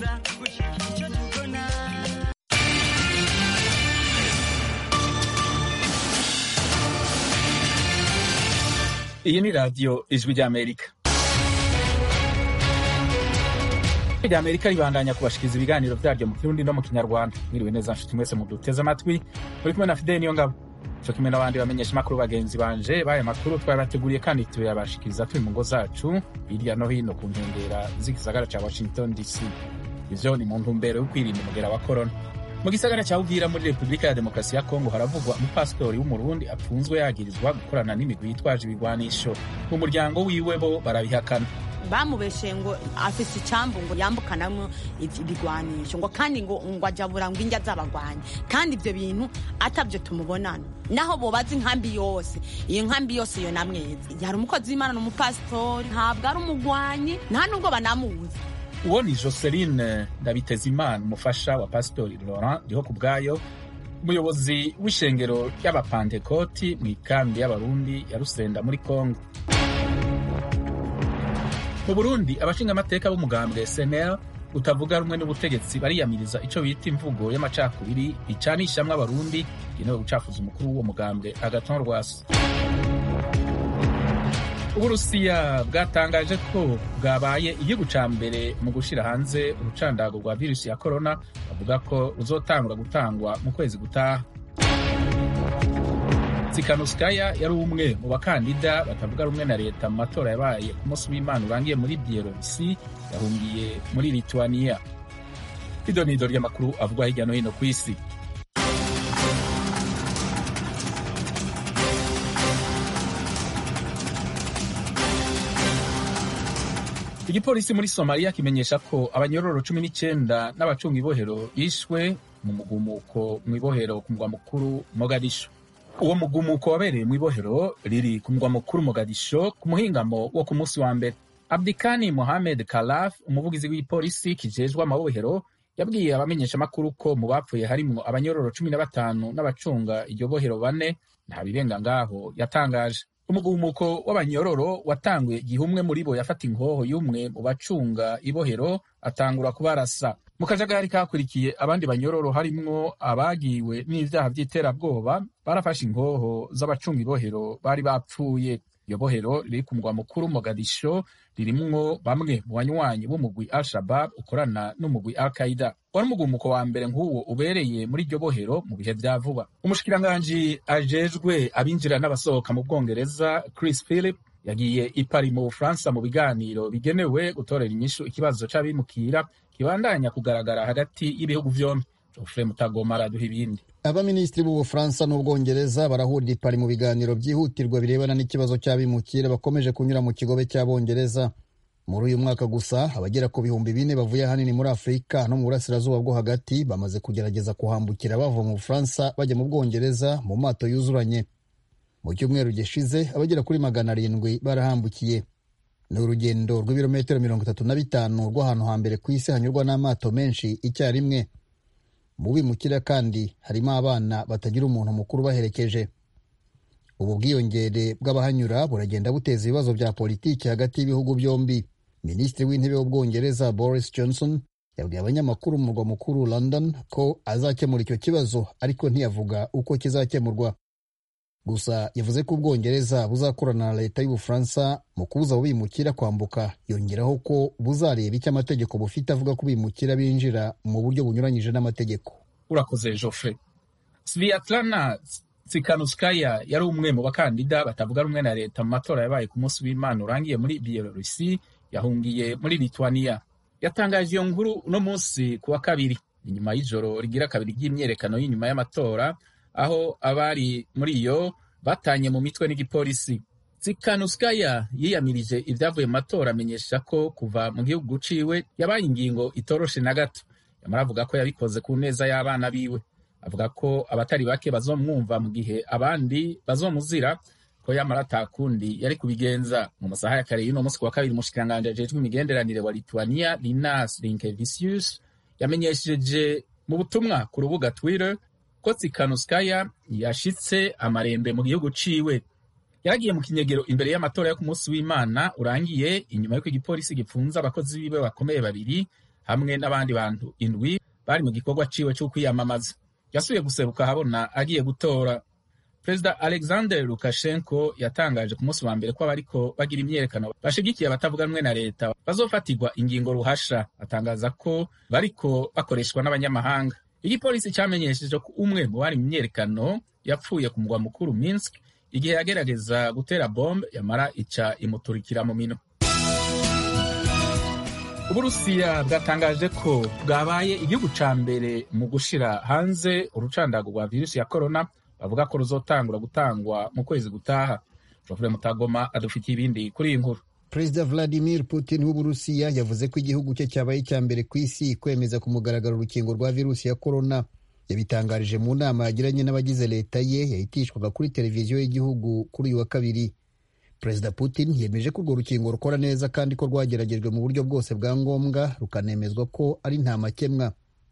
gerageza gushika icyo tubona iyi ni radiyo ijwi ry'amerika rya amerika ribandanya kubashikiriza ibiganiro byaryo mu kirundi no mu kinyarwanda mwiriwe neza nshuti mwese muduteze amatwi muri kumwe na fideli niyo ngabo cyo kimwe n'abandi bamenyesha amakuru bagenzi banje baya makuru twabateguriye kandi tuyabashikiriza turi mu ngo zacu hirya no hino ku nkengera z'igisagara cya washington dc ivyo ni mu ntumbero yo kwirinda umugera wa korona mu gisagara cya uvira muri repubulika ya demokarasi ya kongo haravugwa umupasitori w'umurundi apfunzwe yagirizwa gukorana n'imigwi yitwaje ibigwanisho mu muryango wiwe bo barabihakana bamubeshe ngo afise icambu ngo yambukanamwo ibigwanisho ngo kandi ngo ngo ajabura ngo injya z'abagwanyi kandi ivyo bintu atavyo tumubonana naho bobaza inkambi yose iyo nkambi yose iyo namwezi yari umukozi w'imana n'umupasitori ntabwo ari umugwanyi nta nubwo banamuzi uwo ni joseline ndabitezimana umufasha wa pasitori laurent ndiho ku bwayo umuyobozi w'ishengero ry'abapantekoti mu ikambi y'abarundi ya rusenda muri kongo mu burundi abashingamateka b'umugambwe snl utavuga rumwe n'ubutegetsi bariyamiriza ico bita imvugo y'amacakubiri icanishamwo abarundi igenewe gucafuza umukuru w'uwo mugambwe agaton rwasa uburusiya bwatangaje ko bwabaye igihugu ca mbere mu gushira hanze urucandago rwa virusi ya korona bavuga ko ruzotangura gutangwa mu kwezi gutaha Tsikhanouskaya yari umwe mu bakandida batavuga rumwe na leta mu matora yabaye ku munsi w'Imana urangiye muri Bielorusi yahungiye muri Lithuania. Ido ni ido ry'amakuru avugwa hirya no hino ku isi. Igipolisi muri Somalia kimenyesha ko abanyororo cumi n'icyenda n'abacunga ibohero bishwe mu mugumuko mu ibohero ku mugwa mukuru Mogadishu. uwo mugumuko wabereye mu ibohero riri ku mugwa mukuru Mogadisho ku muhingamo wo ku munsi wa mbere Abdikani Mohamed Kalaf umuvugizi w'ipolisi kijejwe amabohero yabwiye abamenyesha amakuru ko mu bapfuye harimwo abanyororo cumi na batanu n'abacunga iryo bohero bane nta birenga ngaho yatangaje umugumuko w'abanyororo watanguye igihe umwe muri bo yafata inkoho y'umwe mu bacunga ibohero atangura kubarasa mu kajagari kakurikiye abandi banyororo harimwo abagiwe n'ivyaha vy'iterabwoba barafashe inkoho z'abacunga ibohero bari bapfuye iyo bohero riri ku mugwa mukuru mogadisho ririmwo bamwe mu banywanyi b'umugwi al shabab ukorana n'umugwi al qaida wari umugumuko wa mbere nk'uwo ubereye muri iryo bohero mu bihe vya vuba umushikiranganji ajejwe abinjira n'abasohoka mu bwongereza chris philip yagiye i Paris mu bufaransa mu biganiro bigenewe gutorera inyishu ikibazo c'abimukira kibandanya kugaragara hagati y'ibihugu vyombi Geoffrey Mutagoma araduha ibindi abaminisitiri b'ubufaransa n'ubwongereza barahurira i Paris mu biganiro byihutirwa birebana n'ikibazo cy'abimukira bakomeje kunyura mu kigobe cy'abongereza muri uyu mwaka gusa abagera ku bihumbi bine bavuye ahanini muri afurika no mu burasirazuba bwo hagati bamaze kugerageza kuhambukira bava mu bufaransa bajya mu bwongereza mu mato yuzuranye mu cyumweru gishize abagera kuri magana arindwi barahambukiye ni urugendo rw'ibirometero mirongo itatu na bitanu rw'ahantu hambere ku isi hanyurwa n'amato menshi icyarimwe mu bimukira kandi harimo abana batagira umuntu mukuru baherekeje ubu bwiyongere bw'abahanyura buragenda buteza ibibazo bya politiki hagati y'ibihugu byombi minisitiri w'intebe w'ubwongereza boris johnson yabwiye abanyamakuru mu murwa mukuru london ko azakemura icyo kibazo ariko ntiyavuga uko kizakemurwa gusa yavuze ko ubwongereza buzakorana na leta y'ubufaransa mu kubuza abo bimukira kwambuka yongeraho ko buzareba icyo amategeko bufite avuga ko bimukira binjira mu buryo bunyuranyije n'amategeko urakoze Geoffrey Sviatlana Tsikhanouskaya yari umwe mu bakandida batavuga rumwe na leta mu matora yabaye ku munsi w'Imana urangiye muri Bielorusi yahungiye muri Lithuania yatangaje iyo nkuru uno munsi ku wa kabiri inyuma y'ijoro rigira kabiri ry'imyerekano y'inyuma y'amatora aho abari muri iyo batanye mu mitwe n'igipolisi Tsikhanouskaya yiyamirije ibyavuye mu matora amenyesha ko kuva mu gihugu ciwe yabaye ingingo itoroshe na gato yamara avuga ko yabikoze ku neza y'abana biwe avuga ko abatari bake bazomwumva mu gihe abandi bazomuzira ko yamara atakundi yari kubigenza mu masaha ya kare y'uno munsi ku wa kabiri umushikiranganji ajejwe imigenderanire wa Lithuania Linas Linkevicius yamenyesheje mu butumwa ku rubuga Twitter ko Tsikhanouskaya yashitse amarembe mu gihugu ciwe yaragiye mu kinyegero imbere y'amatora yo ku munsi w'Imana urangiye inyuma y'uko igipolisi gipfunze abakozi biwe bakomeye babiri hamwe n'abandi bantu indwi bari mu gikorwa ciwe cyo kwiyamamaza yasubiye guseruka ahabona agiye gutora perezida alexander lukashenko yatangaje ku munsi wa mbere ko abariko bagira imyiyerekano bashigikiye abatavuga rumwe na leta bazofatirwa ingingo ruhasha atangaza ko bariko bakoreshwa n'abanyamahanga igipolisi cyamenyesheje ko umwe mu bari mu myiyerekano yapfuye ku mugwa mukuru minsk igihe yagerageza gutera bombe yamara ica imuturikira mu mino uburusiya bwatangaje ko bwabaye igihugu ca mbere mu gushira hanze urucandago rwa virusi ya korona bavuga ko ruzotangura gutangwa mu kwezi gutaha jofure mutagoma adufitiye ibindi kuri iyi nkuru perezida vladimir putin w'uburusiya yavuze ko igihugu cye cyabaye icya mbere ku isi kwemeza ku mugaragaro urukingo rwa virusi ya korona yabitangarije mu nama yagiranye n'abagize leta ye yahitishwaga kuri televiziyo y'igihugu kuri uyu wa kabiri perezida putin yemeje ko urwo rukingo rukora neza kandi ko rwageragejwe mu buryo bwose bwa ngombwa rukanemezwa ko ari nta makemwa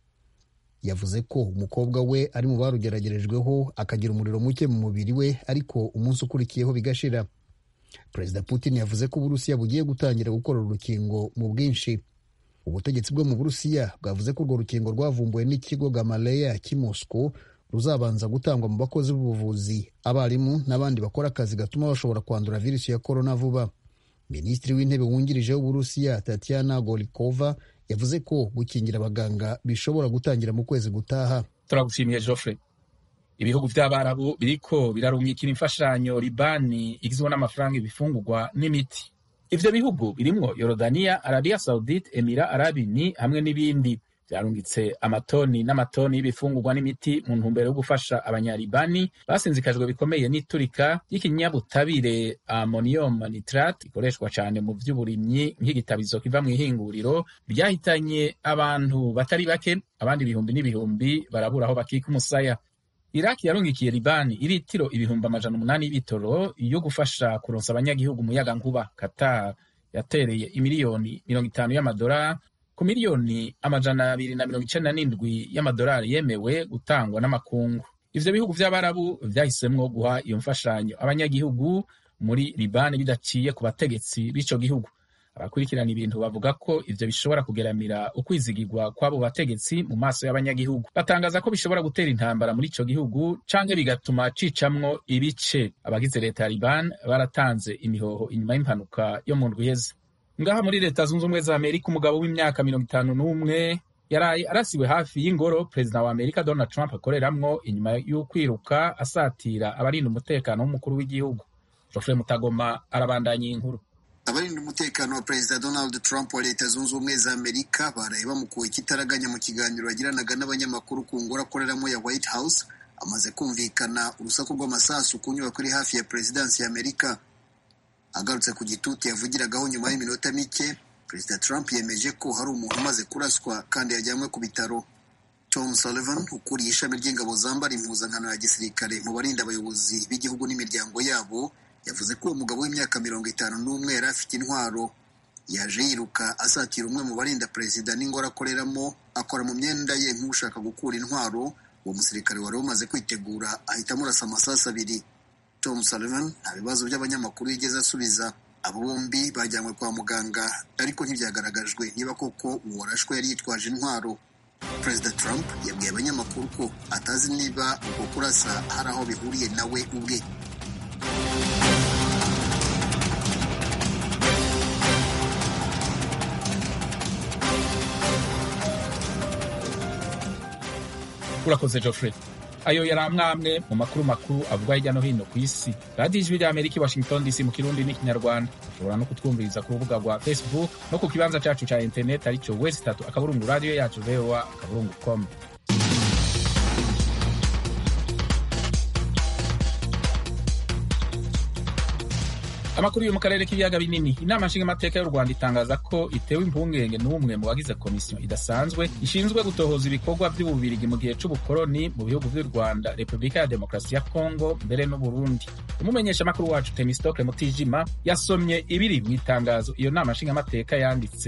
yavuze ko umukobwa we ari mu barugeragerejweho akagira umuriro muke mu mubiri we ariko umunsi ukurikiyeho bigashira perezida putin yavuze ko uburusiya bugiye gutangira gukora urukingo mu bwinshi ubutegetsi bwo mu burusiya bwavuze ko urwo rukingo rwavumbuwe n'ikigo gamaleya cy'i moscow ruzabanza gutangwa mu bakozi b'ubuvuzi abarimu n'abandi bakora akazi gatuma bashobora kwandura virusi ya korona vuba minisitiri w'intebe wungirije w'uburusiya tatiana golikova yavuze ko gukingira abaganga bishobora gutangira mu kwezi gutaha turagushimiye joffre ibihugu by'abarabu biriko birarungikira imfashanyo libani igizwe n'amafaranga ibifungurwa n'imiti ivyo bihugu birimwo yorodaniya arabiya saudite emira arabini hamwe n'ibindi byarungitse amatoni n'amatoni y'ibifungurwa n'imiti mu ntumbero yo gufasha abanyalibani basinzikajwe bikomeye n'iturika ry'ikinyabutabire ammonium nitrate ikoreshwa cyane mu by'uburimyi nk'igitabizo kiva mu ihinguriro ryahitanye abantu batari bake abandi ibihumbi n'ibihumbi barabura aho bakika umusaya iraki yarungikiye libani iritiro ibihumbi amajana umunani y'ibitoro yo gufasha kuronsa abanyagihugu umuyaga nkuba qatar yatereye imiliyoni mirongo itanu y'amadolari ku miliyoni amajana abiri na mirongo icenda n'indwi y'amadolari yemewe gutangwa n'amakungu ivyo bihugu vy'abarabu vyahisemwo guha iyo mfashanyo abanyagihugu muri libani bidaciye ku bategetsi b'ico gihugu abakurikirana ibintu bavuga ko ivyo bishobora kugeramira ukwizigirwa kw'abo bategetsi mu maso y'abanyagihugu batangaza ko bishobora gutera intambara muri ico gihugu canke bigatuma cicamwo ibice abagize leta ya liban baratanze imihoho inyuma y'impanuka yo mu ndwi iheze ngaha muri leta zunze ubumwe za amerika umugabo w'imyaka mirongo itanu n'umwe yaraye arasiwe hafi y'ingoro perezida wa amerika donald trump akoreramwo inyuma y'ukwiruka asatira abarinda umutekano w'umukuru w'igihugu jofre mutagoma arabandanya iyi nkuru abarinda umutekano wa perezida donald trump wa leta zunze ubumwe za amerika baraye bamukuwe ikitaraganya mu kiganiro yagiranaga n'abanyamakuru ku ngoro akoreramo ya white house amaze kumvikana urusaku rw'amasasu ku nyubako iri hafi ya perezidansi ya amerika agarutse ku gitutu yavugiragaho nyuma y'iminota mike perezida trump yemeje ko hari umuntu umaze kuraswa kandi yajyanywe ku bitaro tom sullivan ukuriye ishami ry'ingabo zambara impuzankano ya gisirikare mu barinda abayobozi b'igihugu n'imiryango yabo yavuze ko uwo mugabo w'imyaka mirongo itanu n'umwe yari afite intwaro yaje yiruka asatira umwe mu barinda perezida n'ingoro akoreramo akora mu myenda ye nk'ushaka gukura intwaro uwo musirikare wari umaze kwitegura ahita amurasa amasasu abiri tom sullivan nta bibazo by'abanyamakuru yigeze asubiza abo bombi bajyanywe kwa muganga ariko ntibyagaragajwe niba koko uwo warashwe yari yitwaje intwaro perezida trump yabwiye abanyamakuru ko atazi niba uko kurasa hari aho bihuriye nawe ubwe urakoze Geoffrey ayo yari amwamwe mu makuru makuru avugwa hirya no hino ku isi radiyo ijwi rya amerika i washington dc mu kirundi n'ikinyarwanda ushobora no kutwumviriza ku rubuga rwa facebook no ku kibanza cyacu cya interineti aricyo wesi itatu akaburungu radiyo yacu voa akaburungu com amakuru yo mu karere k'ibiyaga binini inama nshingamateka y'u rwanda itangaza ko itewe impungenge n'umwe mu bagize komisiyo idasanzwe ishinzwe gutohoza ibikorwa by'ububirigi mu gihe c'ubukoroni mu bihugu by'u rwanda repubulika ya demokarasi ya kongo mbere n'uburundi umumenyeshamakuru wacu temistokle mutijima yasomye ibiri mu itangazo iyo nama nshingamateka yanditse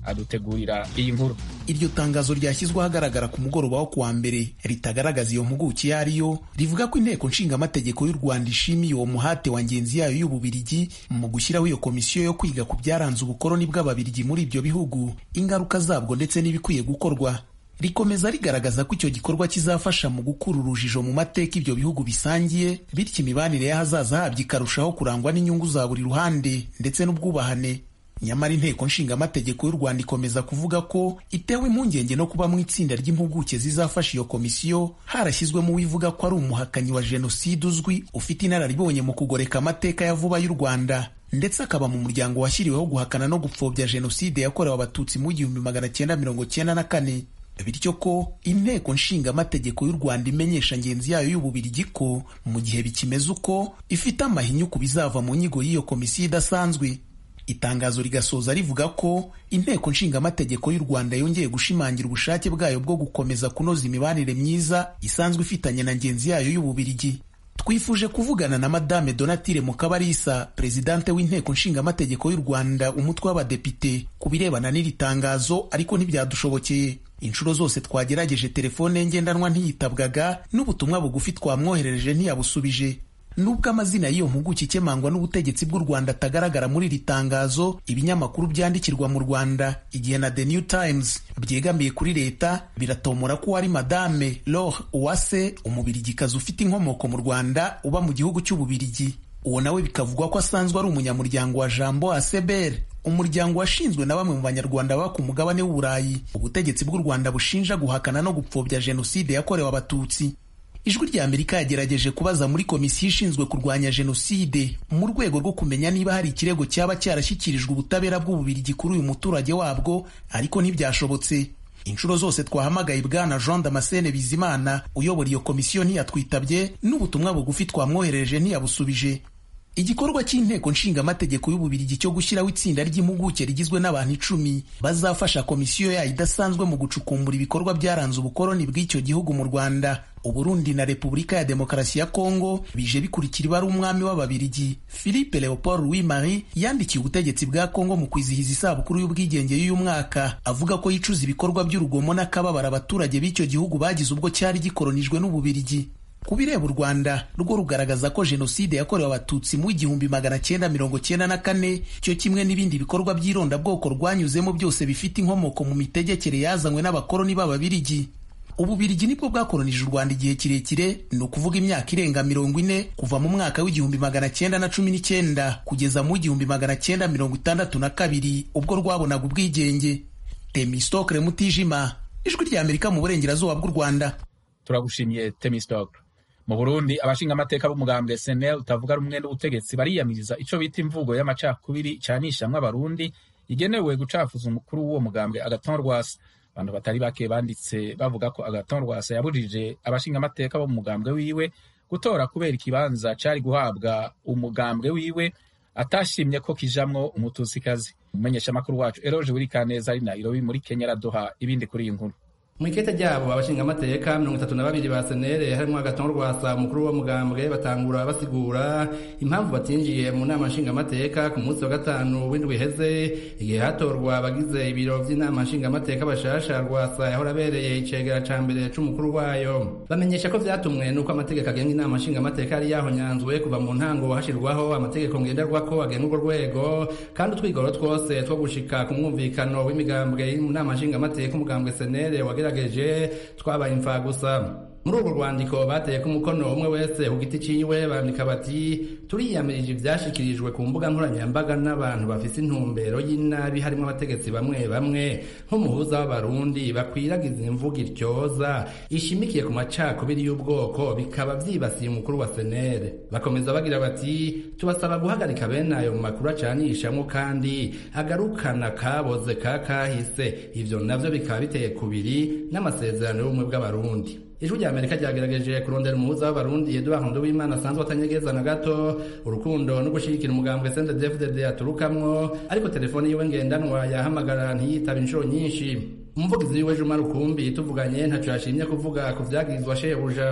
adutegurira iyi nkuru iryo tangazo ryashyizwe ahagaragara ku mugoroba wo kuwa mbere ritagaragaza iyo mpuguke iyo ari yo rivuga ko inteko nshingamategeko y'u rwanda ishimiye uwo muhate wa ngenzi yayo y'ububirigi mu gushyiraho iyo komisiyo yo kwiga ku byaranze ubukoloni bw'ababirigi muri ibyo bihugu ingaruka zabwo ndetse n'ibikwiye gukorwa rikomeza rigaragaza ko icyo gikorwa kizafasha mu gukura urujijo mu mateka ibyo bihugu bisangiye bityo imibanire y'ahazaza habyo ikarushaho kurangwa n'inyungu za buri ruhande ndetse n'ubwubahane nyamara inteko nshingamategeko y'u rwanda ikomeza kuvuga ko itewe impungenge no kuba mu itsinda ry'impuguke zizafasha iyo komisiyo harashyizwemo uwivuga ko ari umuhakanyi wa jenoside uzwi ufite inararibonye mu kugoreka amateka ya vuba y'u rwanda ndetse akaba mu muryango washyiriweho guhakana no gupfobya jenoside yakorewe abatutsi mu gihumbi magana cyenda mirongo cyenda na kane bityo ko inteko nshingamategeko y'u rwanda imenyesha ngenzi yayo y'ububirigi ko mu gihe bikimeze uko ifite amahinyu ku bizava mu nyigo y'iyo komisiyo idasanzwe itangazo rigasoza rivuga ko inteko nshingamategeko y'u rwanda yongeye gushimangira ubushake bwayo bwo gukomeza kunoza imibanire myiza isanzwe ifitanye na ngenzi yayo y'ububirigi twifuje kuvugana na madame donatire mukabarisa perezidante w'inteko nshingamategeko y'u rwanda umutwe w'abadepite ku birebana n'iri tangazo ariko ntibyadushobokeye inshuro zose twagerageje telefone ye ngendanwa ntiyitabwaga n'ubutumwa bugufi twamwoherereje ntiyabusubije nubwo amazina y'iyo mpuguke ikemangwa n'ubutegetsi bw'u rwanda atagaragara muri iri tangazo ibinyamakuru byandikirwa mu rwanda igihe na the new times byegamiye kuri leta biratomora ko wari madame lore uwase umubirigikazi ufite inkomoko mu rwanda uba mu gihugu cy'ububirigi uwo nawe bikavugwa ko asanzwe ari umunyamuryango wa jambo aseber umuryango washinzwe na bamwe mu banyarwanda baba ku mugabane w'uburayi ubutegetsi bw'u rwanda bushinja guhakana no gupfobya jenoside yakorewe abatutsi ijwi rya amerika yagerageje kubaza muri komisiyo ishinzwe kurwanya jenoside mu rwego rwo kumenya niba hari ikirego cyaba cyarashyikirijwe ubutabera bw'ububirigi kuri uyu muturage wabwo ariko ntibyashobotse inshuro zose twahamagaye bwana jean damascene bizimana uyobora iyo komisiyo ntiyatwitabye n'ubutumwa bugufi twamwoherereje ntiyabusubije igikorwa cy'inteko nshingamategeko y'ububirigi cyo gushyiraho itsinda ry'impuguke rigizwe n'abantu icumi bazafasha komisiyo yayo idasanzwe mu gucukumbura ibikorwa byaranze ubukoloni bw'icyo gihugu mu rwanda uburundi na repubulika ya demokarasi ya kongo bije bikurikira ibara umwami w'ababirigi philippe leopold louis marie yandikiye ubutegetsi bwa kongo mu kwizihiza isabukuru y'ubwigenge y'uyu mwaka avuga ko yicuza ibikorwa by'urugomo n'akababaro abaturage b'icyo gihugu bagize ubwo cyari gikoronijwe n'ububirigi ku bireba u rwanda rwo rugaragaza ko jenoside yakorewe abatutsi mu igihumbi magana cyenda mirongo cyenda na kane cyo kimwe n'ibindi bikorwa by'irondabwoko rwanyuzemo byose bifite inkomoko mu mitegekere yazanywe n'abakoloni b'ababirigi ububirigi nibwo bwakolonije u rwanda igihe kirekire ni ukuvuga imyaka irenga mirongo ine kuva mu mwaka w'igihumbi magana cyenda na cumi n'icyenda kugeza mu w'igihumbi magana cyenda mirongo itandatu na kabiri ubwo rwabonaga ubwigenge temistokre mutijima ijwi rya amerika mu burengerazuba bw'u rwanda turagushimiye temistokre mu burundi abashingamateka b'umugambwe senel utavuga rumwe n'ubutegetsi bariyamiriza ico bita imvugo y'amacakubiri icanishamwe abarundi igenewe gucafuza umukuru w'uwo mugambwe agaton rwasa abantu batari bake banditse bavuga ko agaton rwasa yabujije abashingamateka bo mu mugambwe wiwe gutora kubera ikibanza cari guhabwa umugambwe wiwe atashimye ko kijamwo umutusikazi umumenyeshamakuru wacu eroje wirikaneza ari nairobi muri kenya araduha ibindi kuri iyi nkuru mu ikete ryabo abashingamateka mirongo itatu na babiri ba senere harimo agaton rwasa umukuru w'umugambwe batangura basigura impamvu batinjiye mu nama nshingamateka ku munsi wa gatanu w'indwi iheze igihe hatorwa abagize ibiro by'inama nshingamateka bashasha rwasa yahora abereye icegera ca mbere c'umukuru wayo bamenyesha ko vyatumwe n'uko amategeko agenga inama nshingamateka yari yahonyanzwe kuva mu ntango hashirwaho amategeko ngenderwako agenga urwo rwego kandi utwigoro twose two gushika ku mwumvikano w'imigambwe mu nama nshingamateka umugambwe senere wagerageje twabaye imfa gusa muri urwo rwandiko bateye ko umukono umwe wese ku giti ciwe bandika bati turiyamirije ivyashikirijwe ku mbuga nkoranyambaga n'abantu bafise intumbero y'inabi harimo abategetsi bamwe bamwe nk'umuhuza w'abarundi bakwiragiza imvugo ityoza ishimikiye ku macakubiri y'ubwoko bikaba vyibasiye umukuru wa senere bakomeza bagira bati tubasaba guhagarika bene ayo makuru acanishamwo kandi agarukana kaboze ka kahise ivyo navyo bikaba biteye kubiri n'amasezerano y'ubumwe bw'abarundi ijwi rya amerika ryagerageje kurondera umuhuza w'abarundi eduard nduwimana asanzwe atanyegeza na gato urukundo no gushyigikira umugambwe sendedefdd aturukamwo ariko telefone yiwe ngendanwa yahamagara ntiyitaba inshuro nyinshi umuvugizi wiwe juma rukumbi tuvuganye ntaco yashimye kuvuga ku vyagirizwa shebuja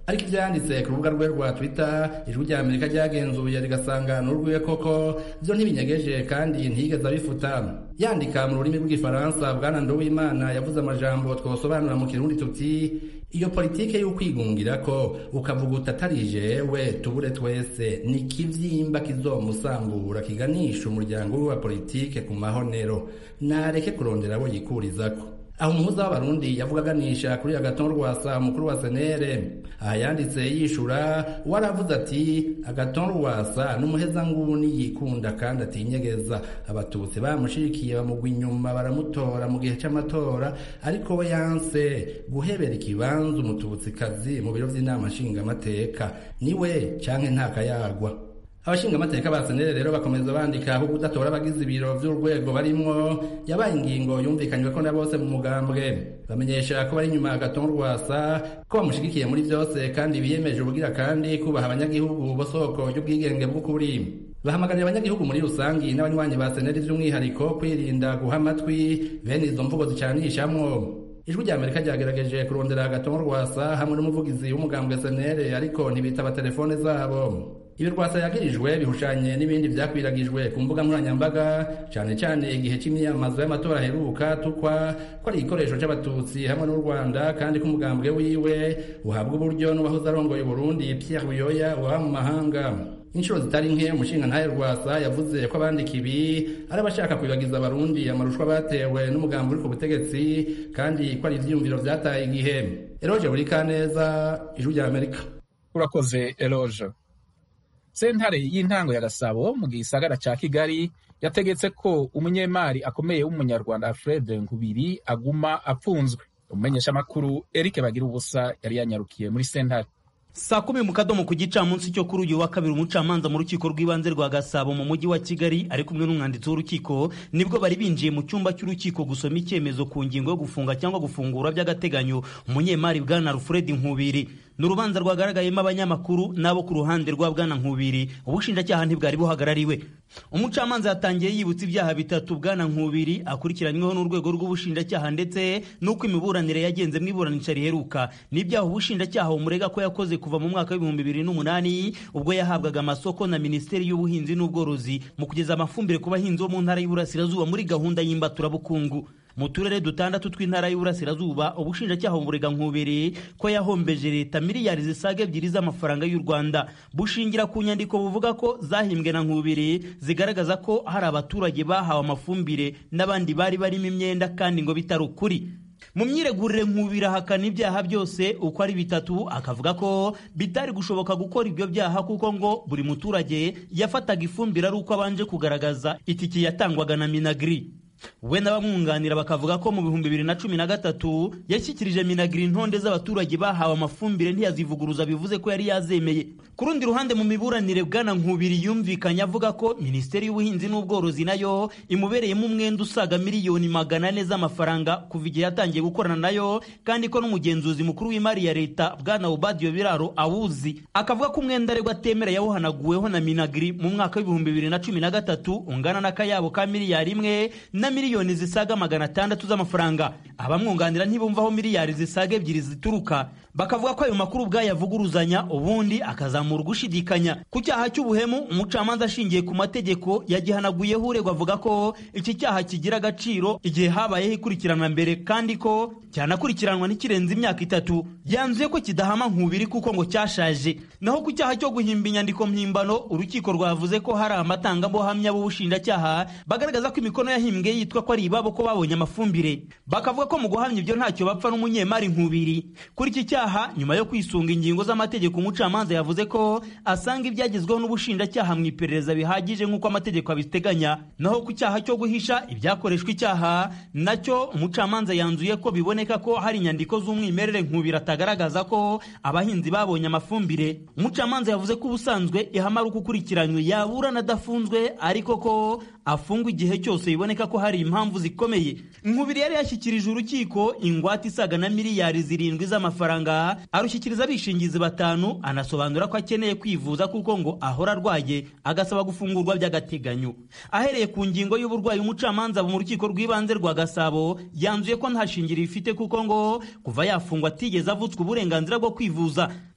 ariko ivyanditse ku rubuga rwe rwa twitter ijwi rya amerika ryagenzuye rigasanga n'urwiwe koko vyo ntibinyegeje kandi ntiyigeze abifuta yandika mu rurimi rw'igifaransa bwana nduwimana yavuze amajambo twosobanura mu kirundi tuti iyo politike y'ukwigungira ko ukavuga utatari jewe tubure twese ni kivyimba kizomusambura kiganisha umuryango we wa politike ku mahonero nareke kurondera abo yikurizako aho umuhuza w'abarundi yavuga aganisha kuri agaton rwasa umukuru wa senere aha yanditse yishura waravuze ati agaton rwasa n'umuhezanguni yikunda kandi atinyegeza abatutsi bamushikiye bamugwa inyuma baramutora mu gihe c'amatora ariko we yanse guhebera ikibanza umututsikazi mu biro vy'inama nshingamateka niwe canke ntakayagwa abashingamateka ba senere rero bakomeza bandika aho kudatora abagize ibiro vy'urwego barimwo yabaye ingingo yumvikanywe ko na bose mu mugambwe bamenyesha ko bari inyuma agaton rwasa ko bamushigikiye muri vyose kandi biyemeje ubugira kandi kubaha abanyagihugu bo soko ry'ubwigenge bw'ukuri bahamagarira abanyagihugu muri rusangi n'abanywanyi ba seneri vy'umwihariko kwirinda guha amatwi bene izo mvugo zicanishamwo ijwi rya amerika ryagerageje kurondera agaton rwasa hamwe n'umuvugizi w'umugambwe senere ariko ntibitaba telefone zabo ibi rwasa yagirijwe bihushanye n'ibindi vyakwiragijwe ku mbuga nkoranyambaga cane cane igihe c'imyiyamamazo y'amatora aheruka tukwa ko ari igikoresho c'abatutsi hamwe n'u rwanda kandi ko umugambwe wiwe uhabwa uburyo n'uwahoze arongoye uburundi pierre buyoya waba mu mahanga inshuro zitari nke umushinga ntahe rwasa yavuze ko abandika ibi ari abashaka kwibagiza abarundi amarushwa batewe n'umugambi uri ku butegetsi kandi ko ari ivyiyumviro vyataye igihe eroje buri kaneza ijwi rya amerika urakoze eloge sentare y'intango ya gasabo mu gisagara ca kigali yategetse ko umunyemari akomeye w'umunyarwanda alfred nkubiri aguma apfunzwe umumenyeshamakuru eric bagira ubusa yari yanyarukiye muri sentare saa kumi mu kadomo ku gicamunsi cyo kuri uyu wa kabiri umucamanza mu rukiko rw'ibanze rwa gasabo mu mujyi wa kigali ari kumwe n'umwanditsi w'urukiko nibwo bari binjiye mu cyumba cy'urukiko gusoma icyemezo ku ngingo yo gufunga cyangwa gufungura by'agateganyo umunyemari bwana alfred nkubiri ni urubanza rwagaragayemo abanyamakuru n'abo ku ruhande rwa bwana nkubiri ubushinjacyaha ntibwari buhagarariwe umucamanza yatangiye yibutsa ibyaha bitatu bwana nkubiri akurikiranyweho n'urwego rw'ubushinjacyaha ndetse n'uko imiburanire yagenze mu iburanisha riheruka n'ibyaha ubushinjacyaha bumurega ko yakoze kuva mu mwaka w'ibihumbi bibiri n'umunani ubwo yahabwaga amasoko na minisiteri y'ubuhinzi n'ubworozi mu kugeza amafumbire ku bahinzi bo mu ntara y'uburasirazuba muri gahunda y'imbaturabukungu mu turere dutandatu tw'intara y'uburasirazuba ubushinjacyaha bumurega nkubiri ko yahombeje leta miliyari zisaga ebyiri z'amafaranga y'u rwanda bushingira ku nyandiko buvuga ko zahimbwe na nkubiri zigaragaza ko hari abaturage bahawe amafumbire n'abandi bari barimo imyenda kandi ngo bitari ukuri mu myiregurire nkubiri ahakana ibyaha byose uko ari bitatu akavuga ko bitari gushoboka gukora ibyo byaha kuko ngo buri muturage yafataga ifumbire ari uko abanje kugaragaza itiki yatangwaga na minagiri we n'abamwunganira bakavuga ko mu bihumbi bibiri na cumi na gatatu yashyikirije minagiri intonde z'abaturage bahawe amafumbire ntiyazivuguruza bivuze ko yari yazemeye ku rundi ruhande mu miburanire bwana nkubiri yumvikanye avuga ko minisiteri y'ubuhinzi n'ubworozi nayo imubereyemo umwenda usaga miliyoni magana ane z'amafaranga kuva igihe yatangiye gukorana nayo kandi ko n'umugenzuzi mukuru w'imari ya leta bwana ubadiyo biraro awuzi akavuga ko umwenda aregwa atemera yawuhanaguweho na minagiri mu mwaka w'ibihumbi bibiri na cumi na gatatu ungana n'akayabo ka miliyari imwe na miliyoni zisaga magana atandatu z'amafaranga abamwunganira ntibumvaho miliyari zisaga ebyiri zituruka bakavuga ko ayo makuru ubwayavuguruzanya ubundi akazamura ugushidikanya ku cyaha cy'ubuhemu umucamanza ashingiye ku mategeko yagihanaguyeho uregwa avuga ko iki cyaha kigira agaciro igihe habayeho ikurikirana mbere kandi ko cyanakurikiranwa n'ikirenze imyaka itatu yanzuye ko kidahama nkubiri kuko ngo cyashaje naho ku cyaha cyo guhimba inyandiko mpimbano urukiko rwavuze ko hari amatangabuhamya b'ubushinjacyaha bagaragaza ko imikono yahimbwe yitwa ko ari ibabo ko babonye amafumbire bakavuga ko mu guhamya ibyo ntacyo bapfa n'umunyemari nkubiri kuri iki cyaha nyuma yo kwisunga ingingo z'amategeko umucamanza yavuze ko asanga ibyagezweho n'ubushinjacyaha mu iperereza bihagije nk'uko amategeko abiteganya naho ku cyaha cyo guhisha ibyakoreshwa icyaha nacyo umucamanza yanzuye ko biboneka ko hari inyandiko z'umwimerere nkubiri atagaragaza ko abahinzi babonye amafumbire umucamanza yavuze ko ubusanzwe ihama ari uko ukurikiranywe yaburana adafunzwe ariko ko afungwa igihe cyose biboneka ko hari impamvu zikomeye nkubiri yari yashyikirije urukiko ingwate isaga na miliyari zirindwi z'amafaranga arushyikiriza abishingizi batanu anasobanura ko akeneye kwivuza kuko ngo ahora arwaye agasaba gufungurwa by'agateganyo ahereye ku ngingo y'uburwayi umucamanza mu rukiko rw'ibanze rwa gasabo yanzuye ko nta shingiro ifite kuko ngo kuva yafungwa atigeze avutswa uburenganzira bwo kwivuza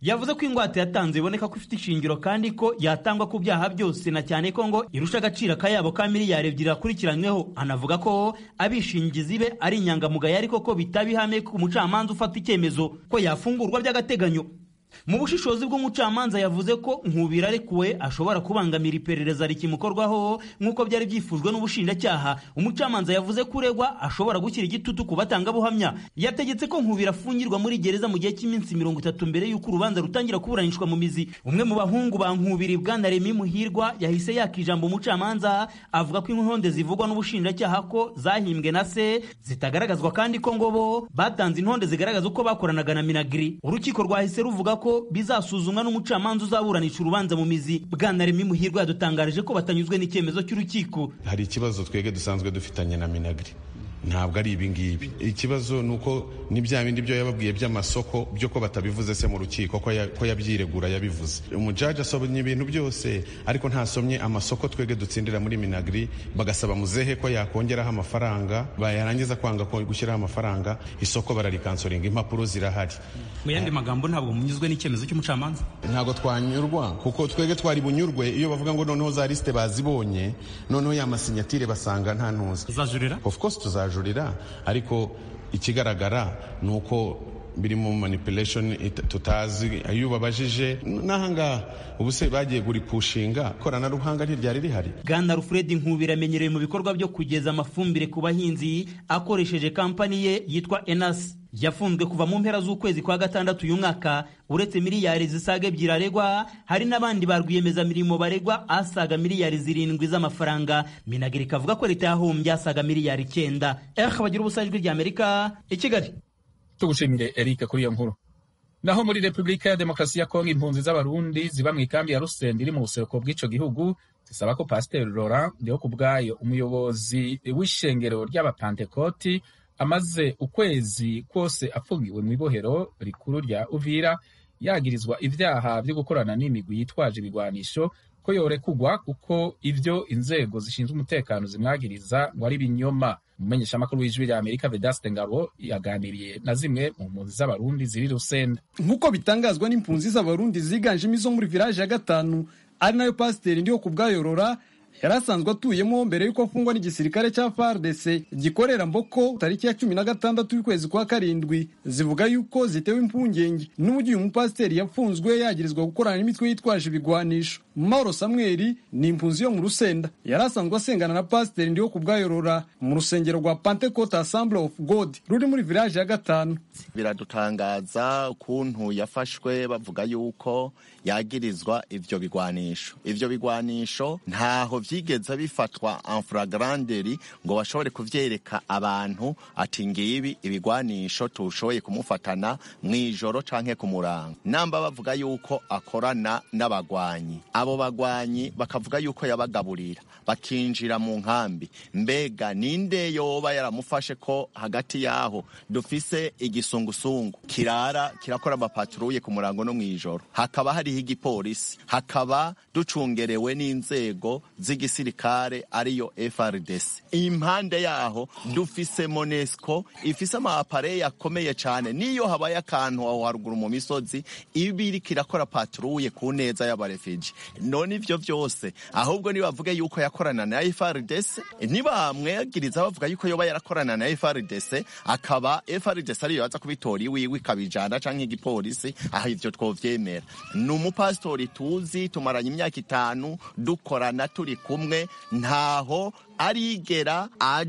yavuze ko ingwate yatanze iboneka ko ifite ishingiro kandi ko yatangwa ku byaha byose na cyane ko ngo irusha agaciro akayabo ka miliyari ebyiri akurikiranyweho anavuga ko abishingizi be ari inyangamugayo ariko ko bitaba ihame ku mucamanza ufata icyemezo ko yafungurwa by'agateganyo mu bushishozi bw'umucamanza yavuze ko nkubira arekuwe ashobora kubangamira iperereza rikimukorwaho nk'uko byari byifujwe n'ubushinjacyaha umucamanza yavuze ko uregwa ashobora gushyira igitutu ku batangabuhamya yategetse ko nkubira afungirwa muri gereza mu gihe cy'iminsi mirongo itatu mbere y'uko urubanza rutangira kuburanishwa mu mizi umwe mu bahungu ba nkubiri bwana remi muhirwa yahise yaka ijambo umucamanza avuga ko inkonde zivugwa n'ubushinjacyaha ko zahimbwe na se zitagaragazwa kandi ko ngo bo batanze intonde zigaragaza uko bakoranaga na minagiri urukiko rwahise ruvuga ko bizasuzumwa n'umucamanza uzaburanisha urubanza mu mizi bwana remi muhirwa yadutangarije ko batanyuzwe n'icyemezo cy'urukiko hari ikibazo twebwe dusanzwe dufitanye na minagiri ntabwo ari ibi ngibi ikibazo ni uko ni bya bindi byo yababwiye by'amasoko byo ko batabivuze se mu rukiko ko yabyiregura yabivuze umujaji asomye ibintu byose ariko ntasomye amasoko twebwe dutsindira muri minagiri bagasaba muzehe ko yakongeraho amafaranga bayarangiza kwanga gushyiraho amafaranga isoko bararikansoringa impapuro zirahari mu yandi magambo ntabwo munyuzwe n'icyemezo cy'umucamanza ntabwo twanyurwa kuko twebwe twari bunyurwe iyo bavuga ngo noneho za lisite bazibonye noneho ya masinyatire basanga nta ntuza tuzajurira of course tuzajurira ariko ikigaragara ni uko biri mu manipulation tutazi iyo ubabajije n'ahangaha ubu se bagiye guripushinga ikoranabuhanga ntiryari rihari bwana rufred nkubira amenyerewe mu bikorwa byo kugeza amafumbire ku bahinzi akoresheje kampani ye yitwa enasi yafunzwe kuva mu mpera z'ukwezi kwa gatandatu uyu mwaka uretse miliyari zisaga ebyiri aregwa hari n'abandi ba rwiyemezamirimo baregwa asaga miliyari zirindwi z'amafaranga minagiri ikavuga ko leta yahombye asaga miliyari icyenda eh bagira ubusajwi ry'amerika i kigali tugushimire eric kuri iyo nkuru naho muri repubulika ya demokarasi ya kongo impunzi z'abarundi ziba mu ikambi ya rusenda iri mu buseruko bw'ico gihugu zisaba ko pasiteri laurent ndiho ku bwayo umuyobozi w'ishengero ry'abapantekoti amaze ukwezi kose afungiwe mu ibohero rikuru rya uvira yagirizwa ibyaha byo gukorana n'imigwi yitwaje ibigwanisho ko yorekugwa kuko ibyo inzego zishinzwe umutekano zimwagiriza ngo ari ibinyoma umumenyeshamakuru w'ijwi rya amerika vedaste ngabo yaganiriye na zimwe mu mpunzi z'abarundi ziri rusenda nk'uko bitangazwa n'impunzi z'abarundi ziganjemo izo muri village ya gatanu ari nayo pasiteri ndiho ku bwayorora yari asanzwe atuyemo mbere y'uko afungwa n'igisirikare cya FARDC gikorera Mboko tariki ya cumi na gatandatu y'ukwezi kwa karindwi zivuga yuko zitewe impungenge n'uburyo uyu mupasiteri yafunzwe yagirizwa gukorana n'imitwe yitwaje ibigwanisho Mauro Samuel ni impunzi yo mu Rusenda yari asanzwe asengana na pasiteri ndiho ku bwayorora mu rusengero rwa Pentecost Assembly of God ruri muri village ya gatanu biradutangaza ukuntu yafashwe bavuga yuko yagirizwa ivyo bigwanisho ivyo bigwanisho ntaho vyigeze bifatwa en flagranderi ngo bashobore kuvyereka abantu ati ngibi ibigwanisho tushoboye kumufatana mw'ijoro canke ku murango namba bavuga yuko akorana n'abagwanyi abo bagwanyi bakavuga yuko yabagaburira bakinjira mu nkambi mbega ninde yoba yaramufashe ko hagati yaho dufise igisungusungu kirara kirakora amapatruye ku murango no mw'ijoro hakaba hariho igipolisi hakaba ducungerewe n'inzego z'igisirikare ariyo FRDC impande yaho dufise Monesco ifise amapareye akomeye cyane niyo habaye akantu aho haruguru mu misozi ibiri kirakora patrouille ku neza y'abarefugee none ivyo vyose ahubwo nibavuge yuko yakorana na FRDC ntibamwegiriza bavuga yuko yoba yarakorana na FRDC akaba FRDC ariyo yaza kubitora iwiwe ikabijana canke igipolisi aho ivyo twovyemera ni umupasitori tuzi tumaranye imyaka itanu dukorana turi kumwe ntaho arigera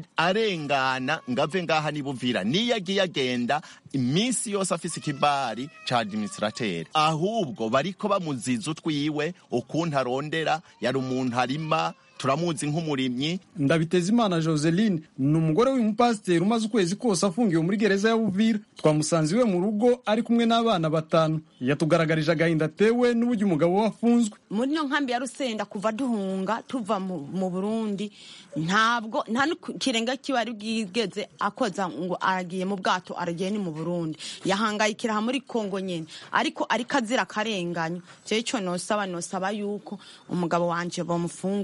arengana ngave ngaha nibuvira niyo agiye agenda iminsi yose afise ikibari ca administrateri ahubwo bariko bamuziza utwiwe ukuntu arondera yari umuntu arima turamuzi nk'umurimyi ndabiteza imana joseline ni umugore w'umupasiteri umaze ukwezi kose afungiwe muri gereza ya buvira twamusanze iwe mu rugo ari kumwe n'abana batanu yatugaragarije agahinda atewe n'uburyo umugabo we afunzwe muri ino nkambi ya rusenda kuva duhunga tuva mu burundi ntabwo nta n'ikirenga kiba ari bwigeze akoza ngo aragiye mu bwato aragiye ni mu burundi yahangayikira muri kongo nyine ariko ariko azira akarenganyo cyo icyo nosaba nosaba yuko umugabo wanje bamufungura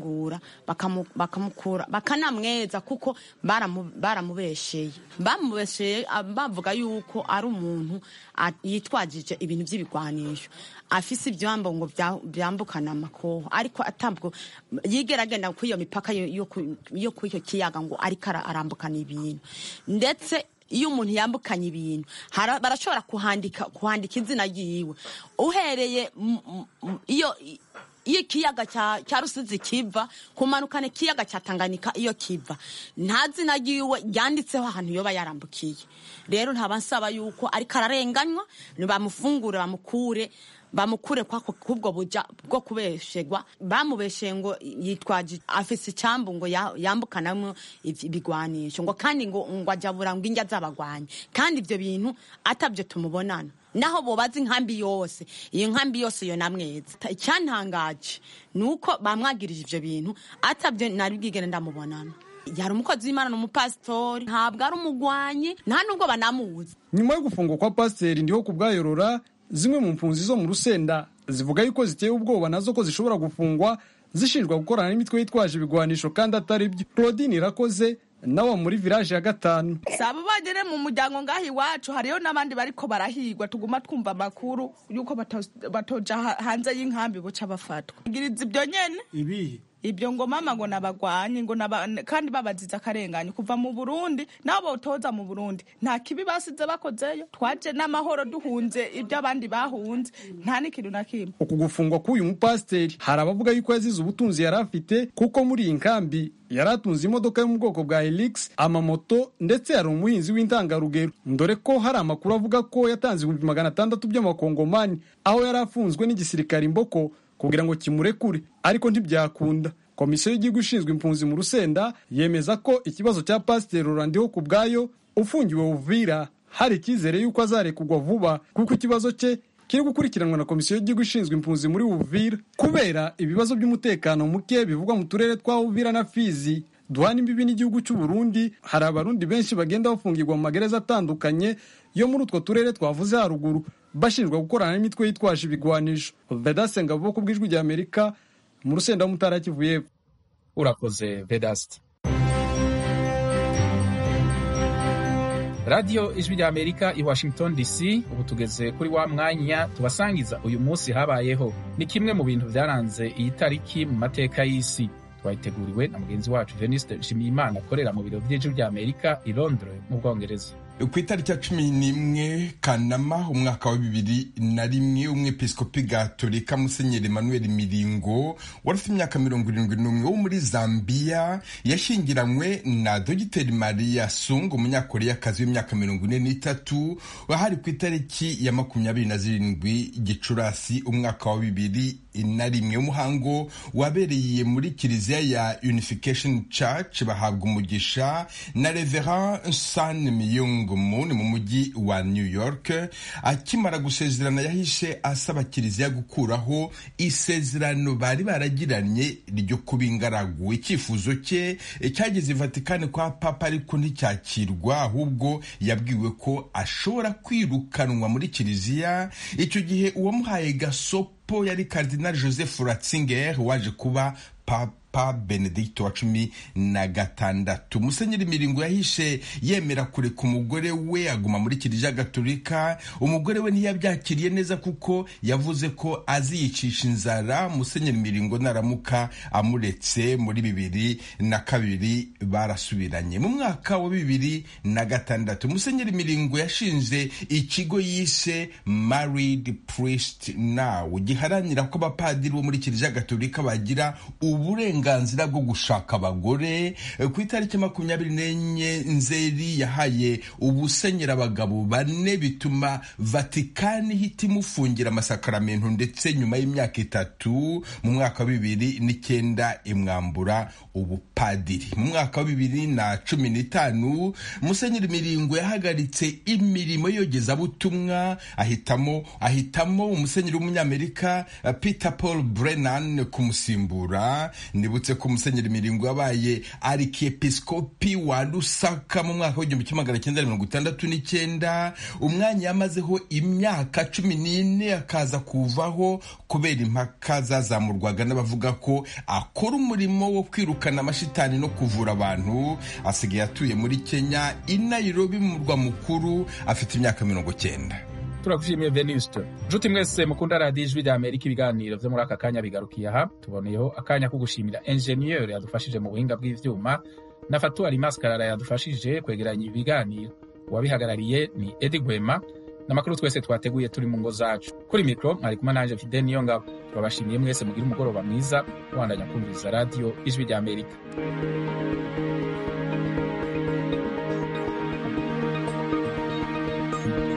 bakamu- bakamukura bakanamweza kuko baramu- baramubesheye bamubesheye ah, bavuga yuko ari umuntu ah, yitwajije ibintu by'ibigwanisho afise ibyambo ngo bya- byambukana amakoho ariko atabwo yigera agenda kuri iyo mipaka yo- yo ku- yo kuri icyo kiyaga ngo ariko ara- arambukana ibintu ndetse iyo umuntu yambukanye ibintu hara- barashobora kuhandika kuhandika izina ryiwe uhereye m- m- m- iyo iyo ikiyaga cya cya rusizi kiva kumanukana ikiyaga cya tanganyika iyo kiva nta zina ryiwe ryanditseho ahantu yoba yarambukiye rero ntaba nsaba yuko ariko ararenganywa bamufungure bamukure bamukure kwako kubwo buja bwo kubeshegwa bamubesheye ngo yitwaje afise icambu ngo ya- yambukanamwo ivy- ibigwanisho ngo kandi ngo ngo ajabura ngo injya z'abagwanyi kandi ivyo bintu atabyo tumubonana naho bobaza inkambi yose iyo nkambi yose yo namweza Ta- icyantangaje ni uko bamwagirije ivyo bintu atabyo nari bwigere ndamubonana yari umukozi w'imana ni umupasitori ntabwo ari umugwanyi nta nubwo banamuzi nyuma yo gufungwa kwa pasiteri ndiho ku bwayorora zimwe mu mpunzi zo mu rusenda zivuga yuko ziteye ubwoba nazo ko zishobora gufungwa zishinjwa gukorana n'imitwe yitwaje ibigwanisho kandi atari byo claudine irakoze nawe muri village ya gatanu saba bagere mu muryango ngaho iwacu hariyo n'abandi bariko barahigwa tuguma twumva amakuru yuko bato- batoja ha- hanze y'inkambi buca bafatwa giriza ibyo nyene ibihe ibyo ngo mama ngo nabagwanyi ngo naba, kandi babaziza akarengane kuva mu Burundi nabo botoza mu Burundi nta kibi basize bakozeyo twaje n'amahoro duhunze ibyo abandi bahunze nta n'ikintu na kimwe uku gufungwa k'uyu mupasiteri hari abavuga yuko yazize ubutunzi yari afite kuko muri iyi nkambi yari atunze imodoka yo mu bwoko bwa helix amamoto ndetse yari umuhinzi w'intangarugero dore ko hari amakuru avuga ko yatanze ibihumbi magana atandatu by'amakongomani aho yari afunzwe n'igisirikare imboko kugira ngo kimurekure ariko ntibyakunda komisiyo y'igihugu ishinzwe impunzi mu rusenda yemeza ko ikibazo cya pasiteri rurandiho ku bwayo ufungiwe uvira hari icyizere y'uko azarekurwa vuba kuko ikibazo cye kiri gukurikiranwa na komisiyo y'igihugu ishinzwe impunzi muri uvira kubera ibibazo by'umutekano muke bivugwa mu turere twa uvira na fizi duhana imbibi n'igihugu cy'u Burundi hari abarundi benshi bagenda bafungirwa mu magereza atandukanye yo muri utwo turere twavuze haruguru bashinjwa gukorana n'imitwe yitwaje ibigwanisho vedase ngabo ku bw'ijwi rya amerika mu rusenda w'umutara kivu y'epfo urakoze vedasti radiyo ijwi rya amerika i washington dc ubu tugeze kuri wa mwanya tubasangiza uyu munsi habayeho ni kimwe mu bintu byaranze iyi tariki mu mateka y'isi twayiteguriwe na mugenzi wacu veniste nshimiyimana akorera mu biro by'ijwi rya amerika i londres mu bwongereza ku itariki ya cumi n'imwe kanama umwaka wa bibiri na rimwe umwepiskopi gatolika musenyeri emmanuel miringo wari ufite imyaka mirongo irindwi n'umwe wo muri zambiya yashyingiranywe na dogiteri maria sung umunyakoreyakazi w'imyaka mirongo ine n'itatu wahari ku itariki ya makumyabiri na zirindwi gicurasi umwaka wa bibiri na rimwe umuhango wabereye muri kiliziya ya unification church bahabwa umugisha na reverend san miyung Moon mu mujyi wa New York akimara gusezerana yahishe asaba kiliziya gukuraho isezerano bari baragiranye ryo kuba ingaragu icyifuzo cye cyageze i Vatikani kwa papa ariko nticyakirwa ahubwo yabwiwe ko ashobora kwirukanwa muri kiliziya icyo gihe uwamuhaye gasopo yari Cardinal Joseph Ratzinger waje kuba papa papa benedicto wa cumi na gatandatu musenyeri miringo yahishe yemera kureka umugore we aguma muri kiliziya gatolika umugore we ntiyabyakiriye neza kuko yavuze ko aziyicisha inzara musenyeri miringo naramuka amuretse muri bibiri na kabiri barasubiranye mu mwaka wa bibiri na gatandatu musenyeri miringo yashinze ikigo yise married priest now giharanira ko abapadiri bo muri kiliziya gatolika bagira uburenganzira uburenganzira bwo gushaka abagore ku itariki makumyabiri n'enye nzeri yahaye ubusenyera abagabo bane bituma vatikani ihita imufungira amasakaramentu ndetse nyuma y'imyaka itatu mu mwaka wa bibiri n'icyenda imwambura ubupadiri mu mwaka wa bibiri na cumi n'itanu musenyeri miringo yahagaritse imirimo yogezabutumwa ahitamo ahitamo umusenyeri w'umunyamerika peter paul brennan kumusimbura ni nibutse ko musenyeri miringo yabaye arikiepiskopi wa lusaka mu mwaka w'igihumbi kimwe magana cyenda mirongo itandatu n'icyenda umwanya yamazeho imyaka cumi n'ine akaza kuvaho kubera impaka zazamurwaga n'abavuga ko akora umurimo wo kwirukana amashitani no kuvura abantu asigaye atuye muri kenya i nairobi mu murwa mukuru afite imyaka mirongo cyenda turagushimiye venuste nshuti mwese mukunda radiyo ijwi rya amerika ibiganiro byo muri aka kanya bigarukiye aha tuboneyeho akanya ko gushimira enjeniyeri yadufashije mu buhinga bw'ivyuma na fatuwari maskarara yadufashije kwegeranya ibiganiro uwabihagarariye ni edi gwema n'amakuru twese twateguye turi mu ngo zacu kuri mikoro mwari kumwe nanje fide niyo ngabo turabashimiye mwese mugire umugoroba mwiza mubandanya kumviriza radiyo ijwi rya amerika